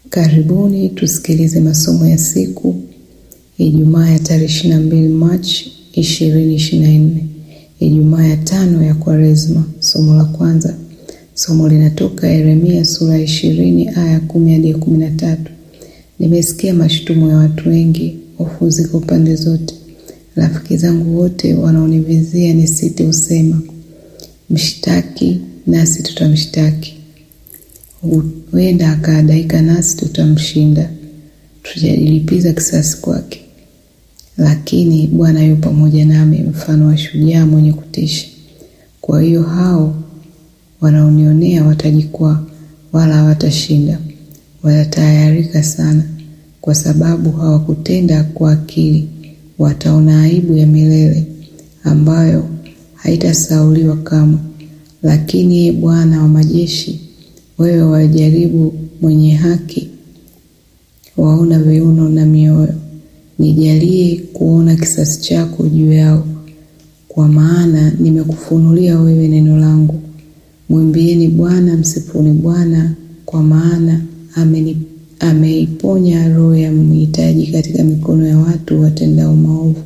Karibuni tusikilize masomo ya siku Ijumaa ya tarehe ishirini na mbili Machi ishirini ishirini na nne Ijumaa ya tano ya Kwaresma. Somo la kwanza, somo linatoka Yeremia sura ya ishirini aya kumi hadi ya kumi na tatu. Nimesikia mashutumu ya watu wengi, hofu ziko pande zote. Rafiki zangu wote wanaonivizia nisite husema, mshtaki nasi tutamshtaki, huenda akaadaika nasi tutamshinda, tutajilipiza kisasi kwake. Lakini Bwana yu pamoja nami, mfano wa shujaa mwenye kutisha. Kwa hiyo hao wanaonionea watajikwaa, wala hawatashinda. Watatahayarika sana, kwa sababu hawakutenda kwa akili. Wataona aibu ya milele ambayo haitasahauliwa kamwe. Lakini ye Bwana wa majeshi, wewe wajaribu mwenye haki, waona viuno na mioyo. Nijalie kuona kisasi chako juu yao, kwa maana nimekufunulia wewe neno langu. Mwimbieni Bwana, msifuni Bwana, kwa maana ameni ameiponya roho ya mhitaji katika mikono ya watu watendao maovu.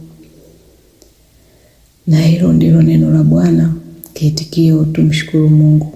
Na hilo ndilo neno la Bwana. Kiitikio, tumshukuru Mungu.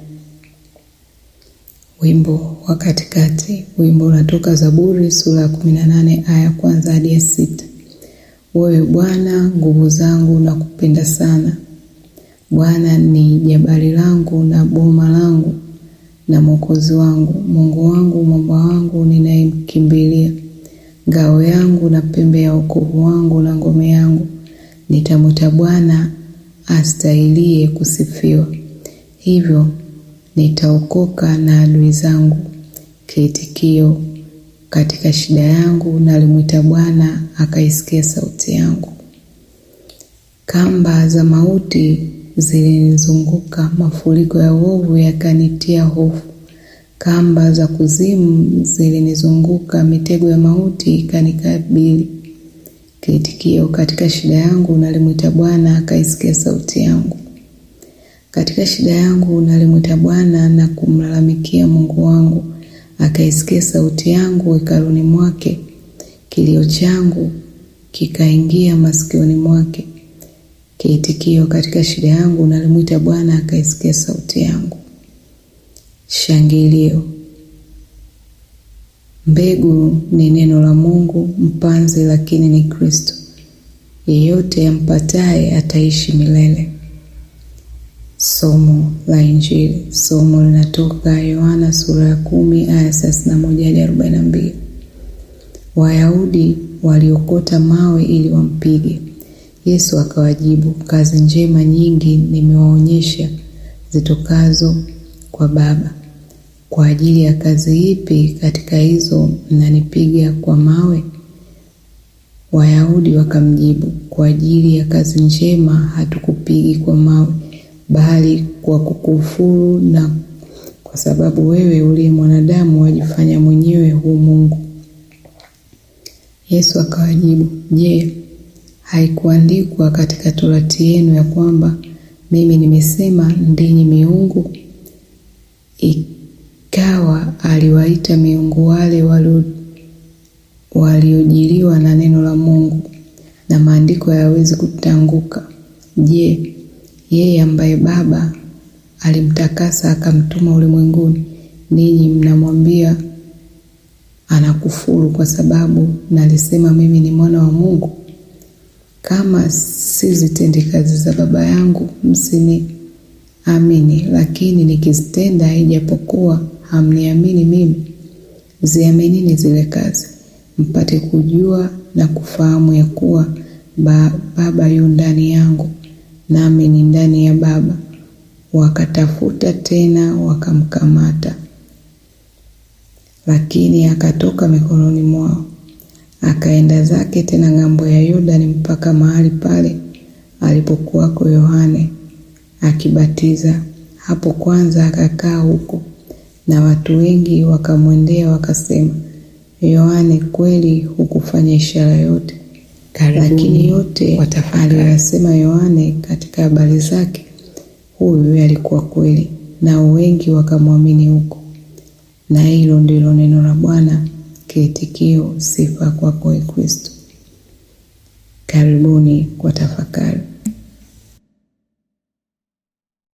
Wimbo wa katikati. Wimbo unatoka Zaburi sura ya kumi na nane aya ya kwanza hadi ya sita. Wewe Bwana nguvu zangu, na kupenda sana. Bwana ni jabali langu na boma langu na mwokozi wangu, Mungu wangu, mwamba wangu ninayemkimbilia, ngao yangu na pembe ya wokovu wangu na ngome yangu. Nitamwita Bwana astahilie kusifiwa, hivyo nitaokoka na adui zangu. Kiitikio, katika shida yangu nalimwita Bwana, akaisikia sauti yangu. Kamba za mauti zilinizunguka, mafuriko ya uovu yakanitia hofu. Kamba za kuzimu zilinizunguka, mitego ya mauti ikanikabili. Kiitikio, katika shida yangu nalimwita Bwana, akaisikia sauti yangu. Katika shida yangu nalimwita Bwana na kumlalamikia Mungu wangu, akaisikia sauti yangu hekaluni mwake. Kilio changu kikaingia masikioni mwake. Kiitikio, katika shida yangu nalimwita Bwana, akaisikia sauti yangu. Shangilio. Mbegu ni neno la Mungu, mpanzi lakini ni Kristo. Yeyote ampataye ataishi milele. Somo la Injili. Somo linatoka Yohana sura ya kumi aya thelathini na moja hadi arobaini na mbili. Wayahudi waliokota mawe ili wampige Yesu akawajibu, kazi njema nyingi nimewaonyesha zitokazo kwa Baba. Kwa ajili ya kazi ipi katika hizo mnanipiga kwa mawe? Wayahudi wakamjibu, kwa ajili ya kazi njema hatukupigi kwa mawe, bali kwa kukufuru, na kwa sababu wewe uliye mwanadamu wajifanya mwenyewe hu Mungu. Yesu akawajibu, je, haikuandikwa katika torati yenu ya kwamba mimi nimesema ndinyi miungu? Ikawa aliwaita miungu wale waliojiliwa na neno la Mungu, na maandiko hayawezi kutanguka. Je, yeye ambaye Baba alimtakasa akamtuma ulimwenguni, ninyi mnamwambia anakufuru kwa sababu nalisema mimi ni mwana wa Mungu? Kama sizitendi kazi za Baba yangu msiniamini, lakini nikizitenda, ijapokuwa hamniamini mimi, ziaminini zile kazi, mpate kujua na kufahamu ya kuwa ba, Baba yu ndani yangu, nami ni ndani ya Baba. Wakatafuta tena wakamkamata, lakini akatoka mikononi mwao akaenda zake tena ng'ambo ya Yordani mpaka mahali pale alipokuwako Yohane akibatiza. Hapo kwanza akakaa huko, na watu wengi wakamwendea wakasema, Yohane kweli hukufanya ishara yote, lakini yote aliyoyasema Yohane katika habari zake huyu alikuwa kweli, nao wengi wakamwamini huko. Na hilo ndilo neno la Bwana. Kiitikio: sifa kwako, Ee Kristo. Karibuni kwa tafakari.